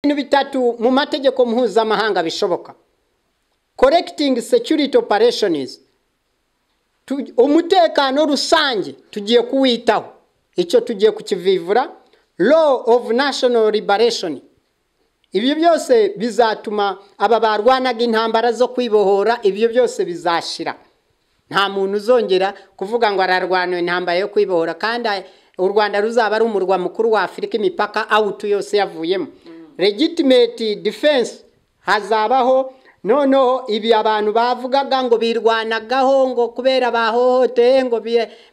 ibintu bitatu mu mategeko mpuzamahanga bishoboka korekitingi security operationizi umutekano rusange tugiye kuwitaho icyo tugiye kukivivura law of national liberation ibyo byose bizatuma aba barwanaga intambara zo kwibohora ibyo byose bizashira nta muntu uzongera kuvuga ngo ararwana intambara yo kwibohora kandi u rwanda ruzaba ari umurwa mukuru wa afurika imipaka awutu yose yavuyemo legitimate defense hazabaho noneho ibi abantu bavugaga ngo birwanagaho ngo kubera bahohoteye ngo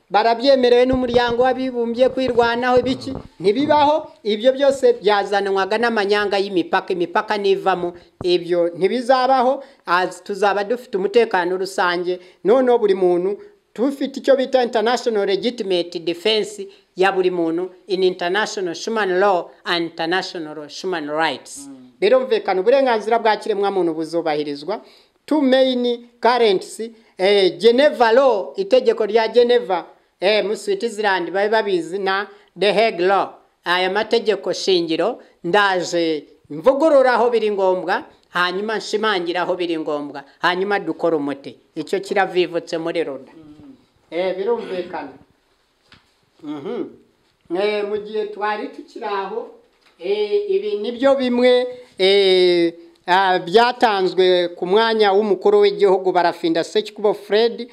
barabyemerewe n'umuryango w'abibumbye kwirwanaho ibiki ntibibaho ibyo byose byazanwaga n'amanyanga y'imipaka imipaka n'ivamo ibyo ntibizabaho tuzaba dufite umutekano rusange noneho buri muntu tufite icyo bita international legitimate defense ya buri muntu in international human law and international human rights birumvikana uburenganzira bwa kiremwamuntu buzubahirizwa two main currents eh, geneva law itegeko rya geneva eh, mu switzerland babe babizi na the hague law aya mategeko shingiro ndaje mvugururaho biri ngombwa hanyuma nshimangiraho biri ngombwa hanyuma dukora umuti icyo kiravivutse muri roda eh, birumvikana mhm eh, mu gihe twari tukiri aho ibi ni byo bimwe byatanzwe ku mwanya w'umukuru w'igihugu barafinda sekikubo fred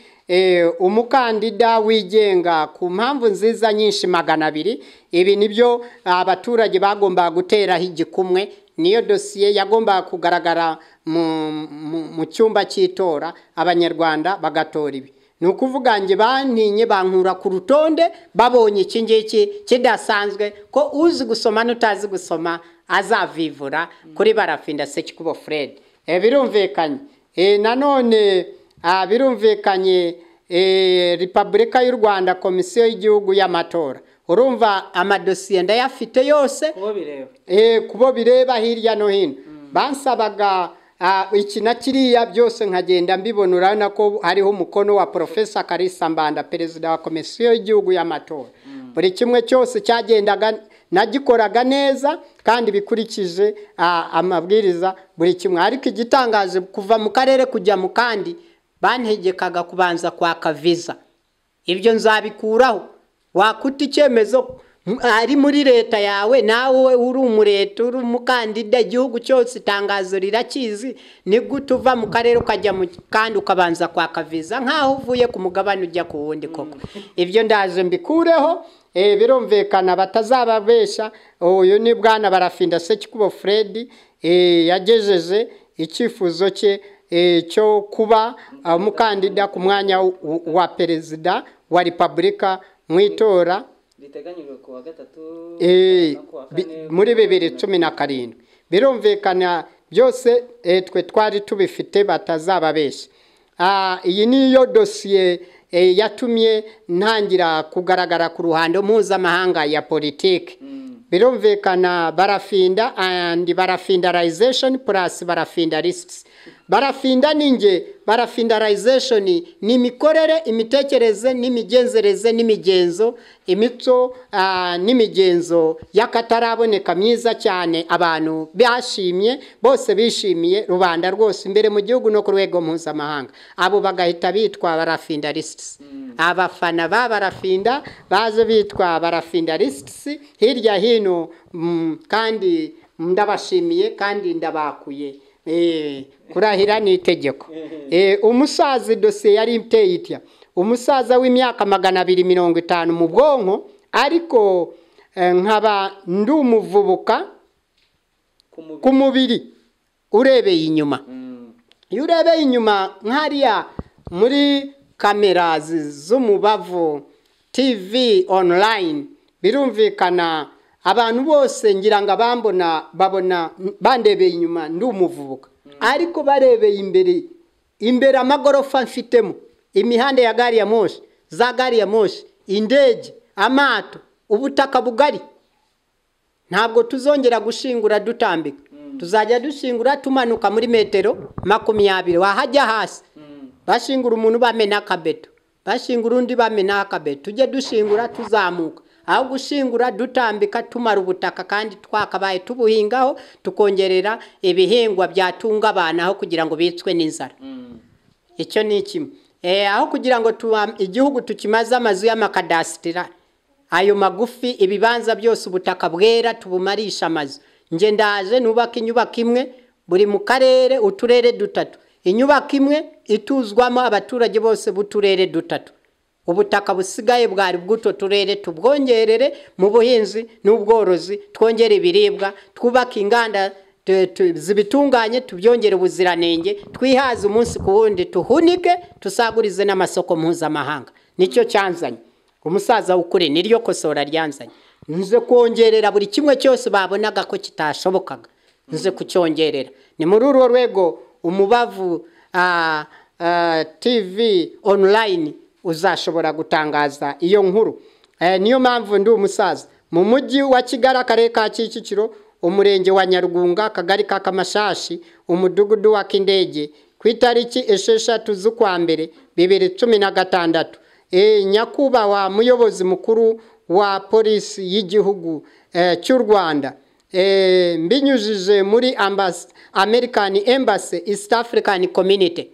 umukandida wigenga ku mpamvu nziza nyinshi magana abiri ibi ni byo abaturage bagombaga guteraho igikumwe niyo dosiye yagombaga kugaragara mu cyumba cy'itora abanyarwanda bagatora ibi ni ukuvuga ngo bantinye bankura ku rutonde babonye iki ngiki kidasanzwe ko uzi gusoma n'utazi gusoma azavivura kuri barafinda sekikubo fred birumvikanye nanone birumvikanye repubulika y'u rwanda komisiyo y'igihugu y'amatora urumva amadosiye ndayafite yose kubo bireba hirya no hino bansabaga iki na kiriya byose nkagenda mbibona urabona ko hariho umukono wa porofesa karisa mbanda perezida wa komisiyo y'igihugu y'amatora buri kimwe cyose cyagendaga nagikoraga neza kandi bikurikije amabwiriza buri kimwe ariko igitangaje kuva mu karere kujya mu kandi bantegekaga kubanza kwaka viza ibyo nzabikuraho wakuta icyemezo ari muri leta yawe nawe uri umureta uri umukandida igihugu cyose itangazo rirakizi ni gute uva mu karere ukajya mu kandi ukabanza kwaka viza nk'aho uvuye ku mugabane ujya ku wundi koko ibyo ndaje mbikureho birumvikana batazababesha uyu ni bwana barafinda sekikubo fred yagejeje icyifuzo cye cyo kuba umukandida ku mwanya wa perezida wa repubulika mu itora muri bibiri cumi na karindwi birumvikana byose twe twari tubifite batazababeshya iyi niyo dosiye yatumye ntangira kugaragara ku ruhando mpuzamahanga ya politiki birumvikana barafinda andi barafindalization plus barafinda risks barafinda ninge barafindalization ni imikorere imitekerereze n'imigenzereze n'imigenzo imico n'imigenzo y'akataraboneka myiza cyane abantu bashimye bose bishimiye rubanda rwose imbere mu gihugu no ku rwego mpuzamahanga abo bagahita bitwa barafinda risks abafana ba barafinda baje bitwa barafinda risks hirya hino kandi ndabashimiye kandi ndabakuye kurahira ni itegeko umusaza dosiye yari iteye itya umusaza w'imyaka magana abiri mirongo itanu mu bwonko ariko nkaba ndi umuvubuka ku mubiri urebeye inyuma iyo urebeye inyuma nkariya muri kamera z'umubavu tivi onurayini birumvikana abantu bose ngira ngo abambona babona bandebeye inyuma ndi umuvubuka ariko barebeye imbere imbere amagorofa mfitemo imihanda ya gari ya moshi za gari ya moshi indege amato ubutaka bugari ntabwo tuzongera gushingura dutambika tuzajya dushingura tumanuka muri metero makumyabiri wahajya hasi bashingura umuntu bamena akabeto bashingura undi bamena akabeto tujye dushingura tuzamuka aho gushingura dutambika tumara ubutaka kandi twakabaye tubuhingaho tukongerera ibihingwa byatunga abantu aho kugira ngo bicwe n'inzara icyo ni kimwe Eh, aho kugira ngo tuwa- igihugu tukimaze amazu y'amakadasitira ayo magufi ibibanza byose ubutaka bwera tubumarisha amazu nge ndaje nubaka inyubako imwe buri mu karere uturere dutatu inyubako imwe ituzwamo abaturage bose b'uturere dutatu ubutaka busigaye bwari bw'utwo turere tubwongerere mu buhinzi n'ubworozi twongere ibiribwa twubake inganda tu- tu- zibitunganye tubyongere ubuziranenge twihaze umunsi ku wundi tuhunike tusagurize n'amasoko mpuzamahanga nicyo cyanzanye umusaza w'ukuri niryo kosora ryanzanye nze kongerera buri kimwe cyose babonaga ko kitashobokaga nze kucyongerera ni muri urwo rwego umubavu ah, ah, tv online uzashobora gutangaza iyo nkuru Eh, niyo mpamvu ndi umusaza mu mujyi wa kigali akarere ka kicukiro umurenge wa nyarugunga akagari ka kamashashi umudugudu wa kindege ku itariki esheshatu z'ukwa mbere bibiri cumi na gatandatu Eh, nyakubahwa muyobozi mukuru wa polisi y'igihugu eh, cy'u rwanda Eh, mbinyujije muri ambas- american embassy east african community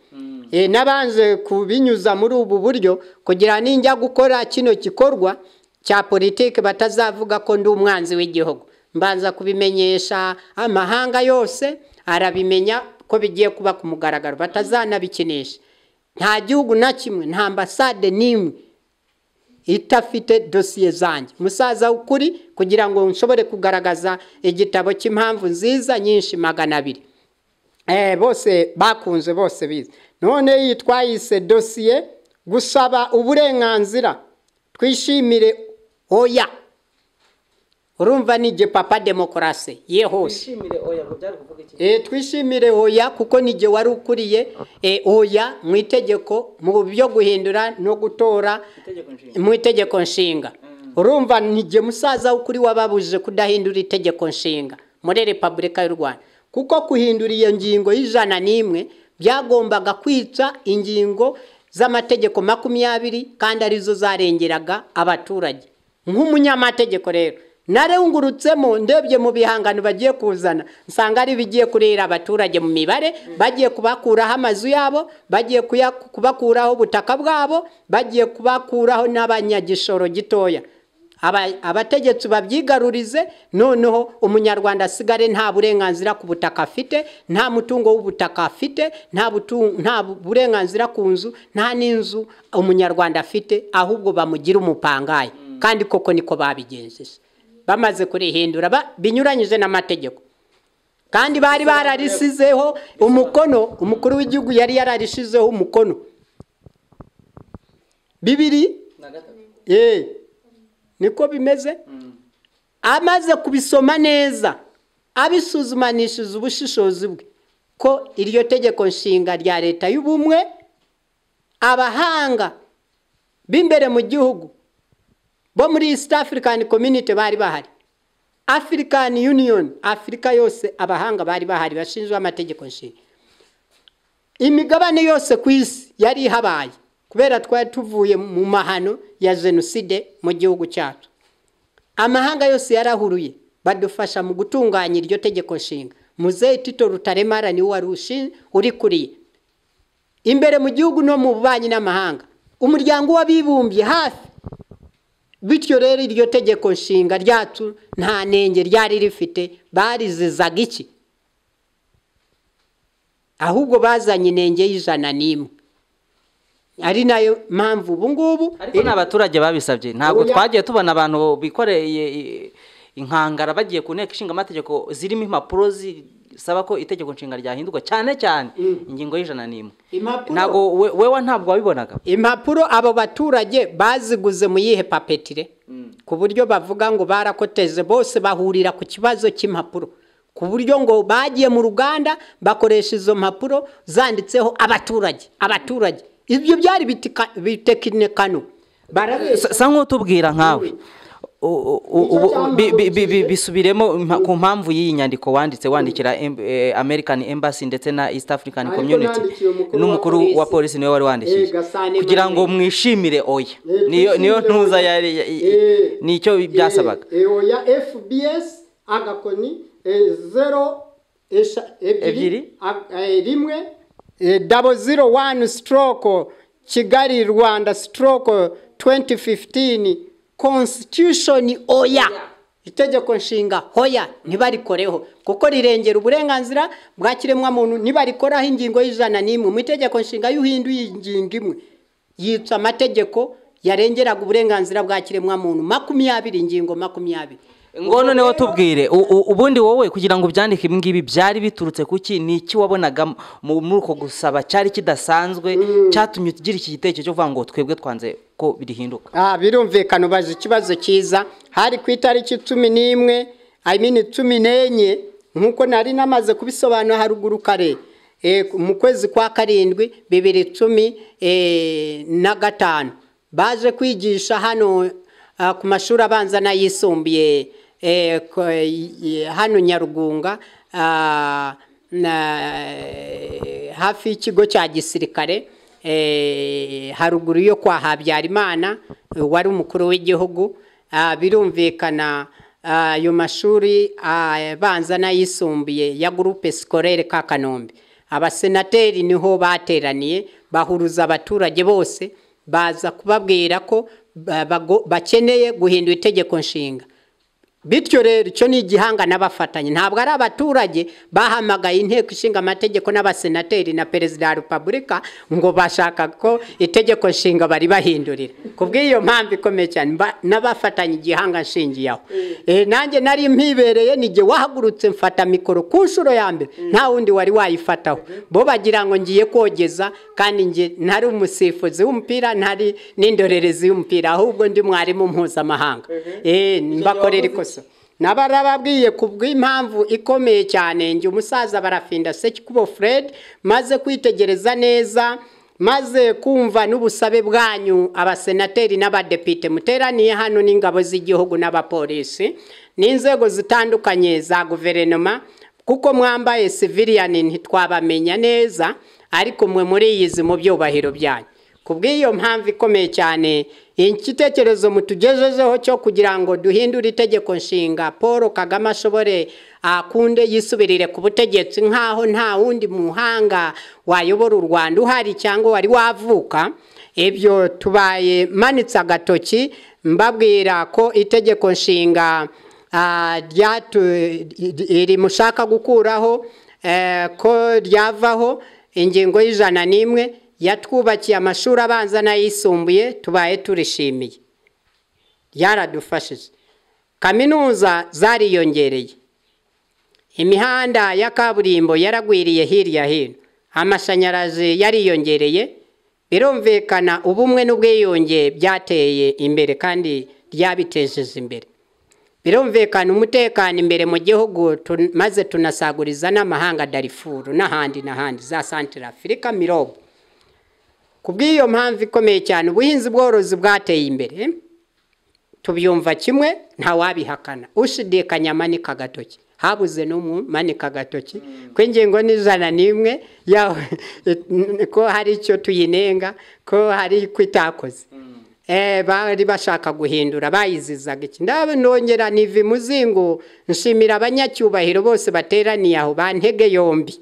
Eh, nabanje kubinyuza muri ubu buryo kugira ninjya gukora kino gikorwa cya politiki batazavuga ko ndi umwanzi w'igihugu mbanza kubimenyesha amahanga yose arabimenya ko bigiye kuba ku mugaragaro batazanabikinisha nta gihugu na kimwe nta ambasade n'imwe itafite dosiye zanjye umusaza w'ukuri kugira ngo nshobore kugaragaza igitabo cy'impamvu nziza nyinshi magana abiri Eh, bose bakunze bose bize none iyi twayise dosiye gusaba uburenganzira twishimire oya urumva ni papa demokarasi ye hose twishimire oya ngo byari kuvuga iki Eh, twishimire hoya kuko ni jye wari ukuriye eh, hoya mu itegeko mu byo guhindura no gutora itegeko nshinga mu itegeko nshinga urumva ni jye musaza w'ukuri wababujije kudahindura itegeko nshinga muri repubulika y'u rwanda kuko guhindura iyo ngingo y'ijana n'imwe byagombaga kwica ingingo z'amategeko makumyabiri kandi arizo zarengeraga abaturage nk'umunyamategeko rero narewungurutsemo ndebye mu bihangano bagiye kuzana nsanga ari ibigiye kurira abaturage mu mibare bagiye kubakuraho amazu yabo bagiye kuya- kubakuraho ubutaka bwabo bagiye kubakuraho n'abanyagishoro gitoya Aba- abategetsi babyigarurize noneho umunyarwanda asigare nta burenganzira ku butaka afite nta mutungo w'ubutaka afite nta butu- nta burenganzira ku nzu nta n'inzu umunyarwanda afite ahubwo bamugira umupangayi kandi koko niko babigenjeje bamaze kurihindura ba- binyuranyije n'amategeko kandi bari bararisizeho umukono umukuru w'igihugu yari yararishizeho umukono bibiri na gatatu Eh, niko bimeze amaze kubisoma neza abisuzumanishije ubushishozi bwe ko iryo tegeko nshinga rya leta y'ubumwe abahanga b'imbere mu gihugu bo muri east african community bari bahari african union afurika yose abahanga bari bahari bashinzwe amategeko nshinga imigabane yose ku isi yari ihabaye kubera twari tuvuye mu mahano ya jenoside mu gihugu cyacu amahanga yose yarahuruye badufasha mu gutunganya iryo tegeko nshinga muzehe tito rutaremara niwe wari ushi- urikuriye imbere mu gihugu no mu bubanyi n'amahanga umuryango w'abibumbye hafi bityo rero iryo tegeko nshinga ryacu nta nenge ryari rifite barizizaga iki ahubwo bazanye inenge y'ijana n'imwe ari nayo mpamvu ubu ngubu ariko ni abaturage babisabye ntabwo Oya. twagiye tubona abantu bikoreye i- inkangara bagiye ku nteko ishinga amategeko zirimo impapuro zisaba ko itegeko nshinga ryahindurwa cyane cyane ingingo y'ijana n'imwe Impapuro. ntabwo we- wewe ntabwo wabibonaga impapuro abo baturage baziguze mu yihe papetire ku buryo bavuga ngo barakoteze bose bahurira ku kibazo cy'impapuro ku buryo ngo bagiye mu ruganda bakoresha izo mpapuro zanditseho abaturage abaturage ibyo byari bitika- bitekinikano barabeshya sa sa nk'utubwira nkawe u- u- Nicyo ubu- bi- bi- bi- bi- cyahagurukije. bisubiremo impa- ku mpamvu y'iyi nyandiko wanditse wandikira em- eh, American Embassy ndetse na East African Ariko Community nandikiye umukuru wa n'umukuru polisi. wa polisi niwe wari Eh, wandikije Gasane kugira ngo Emmanuel. mwishimire oya Eh, niyo niyo twishimire ntuza oya. yari ya- i- Eh, nicyo byasabaga Eh, eh, oya fbs agakoni eh, zero esha- ebyiri Ebyiri. ag- eh, rimwe eh, double zero one stroke kigali rwanda stroke 2015 constitution oya itegeko nshinga hoya ntibarikoreho kuko rirengera uburenganzira bwa kiremwamuntu ntibarikoraho ingingo y'ijana n'imwe mu itegeko nshinga iyo uhinduye ingingo imwe yica amategeko yarengeraga uburenganzira bwa kiremwamuntu makumyabiri ingingo makumyabiri ngo noneho tubwire u- u- ubundi wowe kugira ngo ubyandike ibi ngibi byari biturutse kuki ni iki wabonaga mu- muri uko gusaba cyari kidasanzwe cyatumye ugira iki gitekerezo cyo kuvuga ngo twebwe twanze ko bihinduka Ah, birumvikana ubaza ikibazo cyiza hari ku itariki cumi n'imwe I mean cumi n'enye nk'uko nari namaze kubisobanura haruguru kare eh, mu kwezi kwa karindwi bibiri cumi eh, na gatanu baje kwigisha hano ah, ku mashuri abanza n'ayisumbuye eh, ko- i- i- hano nyarugunga ah, na hafi y'ikigo cya gisirikare eh, haruguru yo kwa Habyarimana eh, wari umukuru w'igihugu Ah, birumvikana ah, ayo mashuri abanza n'ayisumbuye ya gurupe sikorere ka kanombe abasenateri niho bateraniye bahuruza abaturage bose baza kubabwira ko ba- bago- bakeneye guhindura itegeko nshinga bityo rero icyo ni igihanga n'abafatanye ntabwo ari abaturage bahamagaye inteko ishinga amategeko n'abasenateri na perezida wa repubulika ngo bashaka ko itegeko nshinga bari bahindurira ku bw'iyo mpamvu ikomeye cyane mba- n'abafatanye igihanga nshingiyeho Eh, nanjye nari mpibereye nige wahagurutse mfata mikoro ku nshuro ya mbere nta wundi wari wayifataho bo bagira ngo ngiye kogeza kandi nge ntari umusifuzi w'umupira ntari n'indorerezi y'umupira ahubwo ndi mwarimu mpuzamahanga Eh, mbakorera ikosa nabarababwiye ku bw'impamvu ikomeye cyane njye umusaza barafinda sekikubo fred maze kwitegereza neza maze kumva n'ubusabe bwanyu abasenateri n'abadepite muteraniye hano n'ingabo z'igihugu n'abapolisi n'inzego zitandukanye za guverinoma kuko mwambaye civilian ntitwabamenya neza ariko mwe muriyizi mu byubahiro byanyu ku bw'iyo mpamvu ikomeye cyane igitekerezo mutugejejeho cyo kugira ngo duhindure itegeko nshinga paul kagame ashobore akunde yisubirire ku butegetsi nk'aho nta wundi muhanga wayobora u rwanda uhari cyangwa wari wavuka ibyo tubaye manitse agatoki mbabwira ko itegeko nshinga ah, ryatu- iri mushaka gukuraho eh, ko ryavaho ingingo y'ijana n'imwe yatwubakiye amashuri abanza n'ayisumbuye tubaye turishimiye ryaradufashije kaminuza zariyongereye imihanda ya kaburimbo yaragwiriye hirya hino amashanyarazi yariyongereye birumvikana ubumwe n'ubwiyunge byateye imbere kandi ryabitejeje imbere birumvikana umutekano imbere mu gihugu tun- maze tunasaguriza n'amahanga darifuru n'ahandi n'ahandi za santire afurika mirobo ku bw'iyo mpamvu ikomeye cyane ubuhinzi bworozi bwateye imbere tubyumva kimwe ntawabihakana ushidikanya manika agatoki habuze n'umumanika agatoki ko ingingo n'ijana n'imwe yawe ko hari icyo tuyinenga ko hari icyo itakoze Eh, bari bashaka guhindura bayizizaga iki ndabonongera niva imuzingo nshimira abanyacyubahiro bose bateraniye aho ba ntege yombi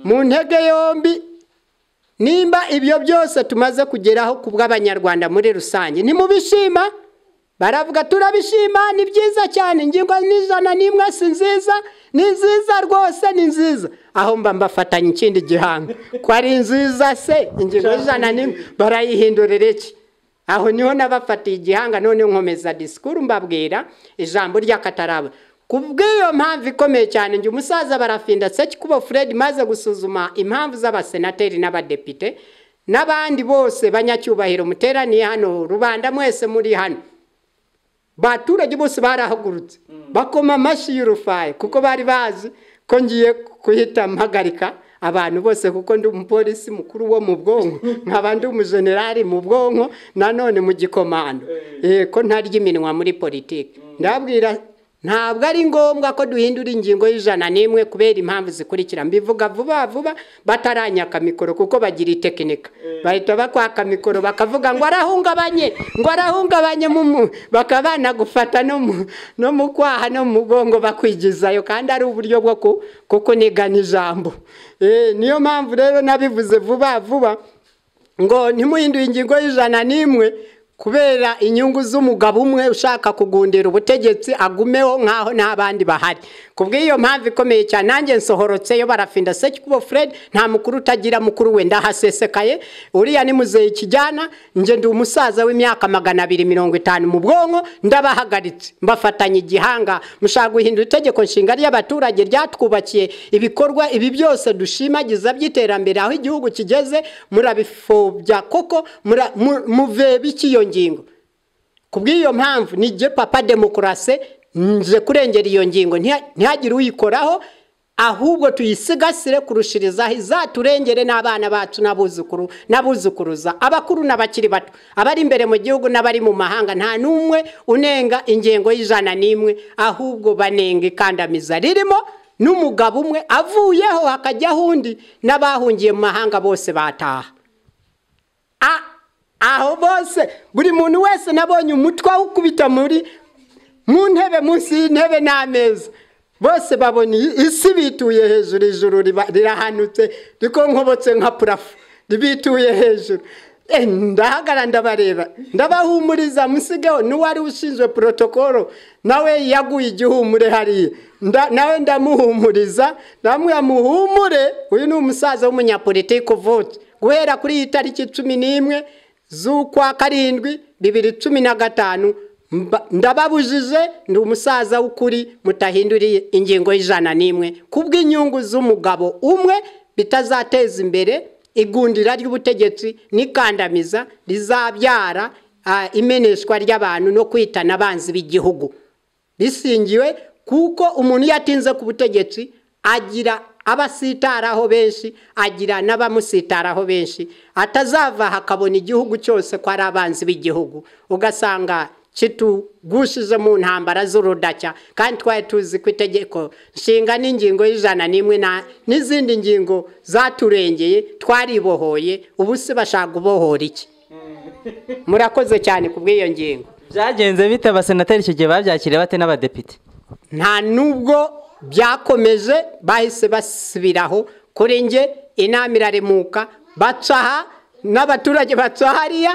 mu ntege yombi nimba ibyo byose tumaze kugeraho ku bw'abanyarwanda muri rusange ntimubishima baravuga turabishima ni byiza cyane ingingo n'ijana n'imwe si nziza ni nziza rwose ni nziza aho mba mbafatanya ikindi gihanga ko ari nziza se ingingo y'ijana n'imwe barayihindurira iki aho niho nabafatiye igihanga none nkomeza disikuru mbabwira ijambo ry'akataraba ku bw'iyo mpamvu ikomeye cyane njye umusaza barafinda sekikubo fred maze gusuzuma impamvu z'abasenateri n'abadepite n'abandi bose banyacyubahiro muteraniye hano rubanda mwese muri hano baturage bose barahagurutse bakoma amashyi y'urufaye kuko bari bazi ko ngiye kuhita mpagarika abantu bose kuko ndi umupolisi mukuru wo mu bwonko nkaba ndi umujenerali mu bwonko nanone mu gikomando Eh, ko ntarya iminwa muri politiki ndababwira ntabwo ari ngombwa ko duhindura ingingo y'ijana n'imwe kubera impamvu zikurikira mbivuga vuba vuba bataranyaka mikoro kuko bagira itekinika bahita bakwaka mikoro bakavuga ngo arahungabanye ngo arahungabanye mu mu- bakaba banagufata no mu- no mu kwaha no mu mugongo bakwigizayo kandi ari uburyo bwo ku- kukunigana ijambo Eh, niyo mpamvu rero nabivuze vuba vuba ngo ntimuhinduye ingingo y'ijana n'imwe kubera inyungu z'umugabo umwe ushaka kugundira ubutegetsi agumeho nk'aho nta bandi bahari ku bw'iyo mpamvu ikomeye cyane nanjye nsohorotseyo barafinda sekubo fred nta mukuru utagira mukuru we ndahasesekaye uriya ni muzehe kijyana njye ndi umusaza w'imyaka magana abiri mirongo itanu mu bwonko ndabahagaritse mbafatanya igihanga mushaka guhindura itegeko nshinga ry'abaturage ryatwubakiye ibikorwa ibi byose dushimagiza by'iterambere aho igihugu kigeze murabifobya koko mura- mu- muvebe icy'iyo ngingo ku bw'iyo mpamvu nijye papa demokarasi nje kurengera iyo ngingo ntiha- ntihagire uyikoraho ahubwo tuyisigasire kurushirizaho izaturengere n'abana bacu n'abuzukuru n'abuzukuruza abakuru n'abakiri bato abari imbere mu gihugu n'abari mu mahanga nta n'umwe unenga ingengo y'ijana n'imwe ahubwo banenga ikandamiza ririmo n'umugabo umwe avuyeho hakajyaho undi n'abahungiye mu mahanga bose bataha A- aho bose buri muntu wese nabonye umutwe awukubita muri mu ntebe munsi y'intebe n'ameza bose babona iyi- isi bituye hejuru ijuru riba- rirahanutse riko nkobotse nka purafu ribituye hejuru Eh, ndahagara ndabareba ndabahumuriza musigeho n'uwari ushinzwe porotokoro nawe yaguye igihumure hariya Nda- nawe ndamuhumuriza ndamubwira muhumure uyu ni umusaza w'umunyapolitiki uvutse guhera kuri iyi tariki cumi n'imwe z'ukwa karindwi bibiri cumi na gatanu mba- ndababujije ndi umusaza w'ukuri mutahinduriye ingingo y'ijana n'imwe kubw'inyungu z'umugabo umwe bitazateza imbere igundira ry'ubutegetsi n'ikandamiza rizabyara ah, imeneshwa ry'abantu no kwitana abanzi b'igihugu bisingiwe kuko umuntu iyo atinze ku butegetsi agira abasitaraho benshi agira n'abamusitaraho benshi atazava hakabona igihugu cyose ko ari abanzi b'igihugu ugasanga kitugushije mu ntambara z'urudacya kandi twari tuzi ko itegeko nshinga n'ingingo y'ijana n'imwe na- n'izindi ngingo zaturengeye twaribohoye ubu se bashaka gubohora iki murakoze cyane ku bw'iyo ngingo byagenze bite abasenateri icyo gihe babyakiriye bate n'abadepite nta nubwo byakomeje bahise basubiraho kuri njye inama iraremuka bacaha n'abaturage baca hariya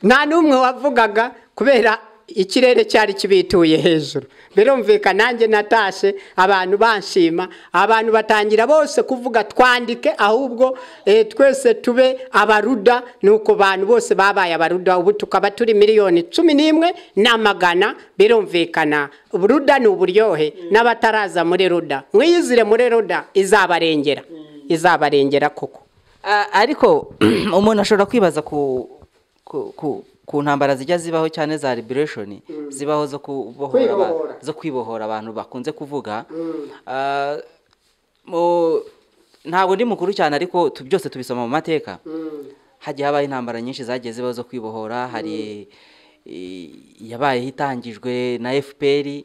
nta n'umwe wavugaga kubera ikirere cyari kibituye hejuru birumvikana nanjye natashe abantu banshima abantu batangira bose kuvuga twandike ahubwo eh, twese tube abaruda nuko abantu bose babaye abaruda ubu tukaba turi miliyoni cumi n'imwe n'amagana birumvikana ruda ni uburyohe n'abataraza muri ruda mwiyizire muri ruda izabarengera izabarengera koko Ah, ariko umuntu ashobora kwibaza ku ku- ku- ku ntambara zijya zibaho cyane za liberation zibaho zo kubohora aba- Kwibohora. zo kwibohora abantu bakunze kuvuga Ah, mu- ntabwo ndi mukuru cyane ariko tu- byose tubisoma mu mateka hagiye habaho intambara nyinshi zagiye zibaho zo kwibohora hari eh, yabayeho itangijwe na fpr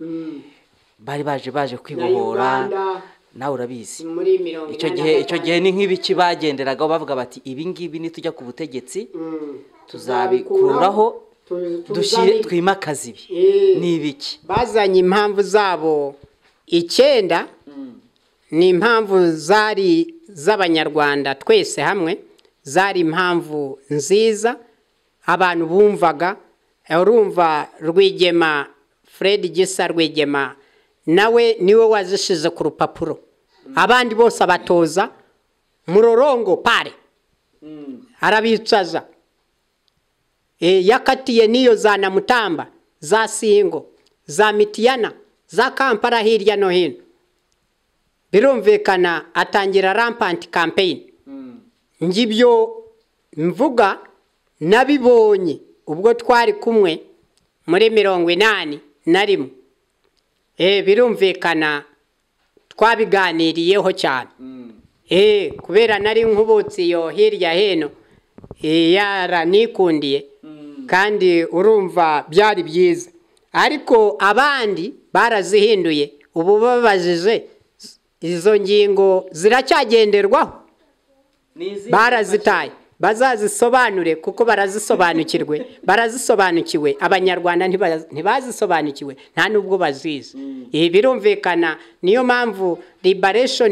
bari baje baje kwibohora Uganda. nawe urabizi muri mirongo icyo gihe icyo gihe ni nk'ibiki bagenderagaho bavuga bati ibi ngibi nitujya ku butegetsi tuzabikuraho dushyire twimakaze ibi Eh. ni ibiki bazanye impamvu zabo icyenda ni impamvu zari z'abanyarwanda twese hamwe zari impamvu nziza abantu bumvaga urumva rwigema fred gisa rwigema nawe niwe wazishize ku rupapuro abandi bose abatoza murorongo pare arabicaza e, yakatiye n'iyo za namutamba za singo za mitiyana za kampala hirya no hino birumvikana atangira rampanti kampeyini ngibyo mvuga nabibonye ubwo twari kumwe muri mirongo inani na rimwe e, birumvikana twabiganiriyeho cyane eh kubera nari nkubutse iyo hirya hino eh, yaranikundiye kandi urumva byari byiza ariko abandi barazihinduye ubu babajije izo ngingo ziracyagenderwaho barazitaye bazazisobanure kuko barazisobanukirwe barazisobanukiwe abanyarwanda ntiba- ntibazisobanukiwe nta nubwo bazizi ibi birumvikana niyo mpamvu liberation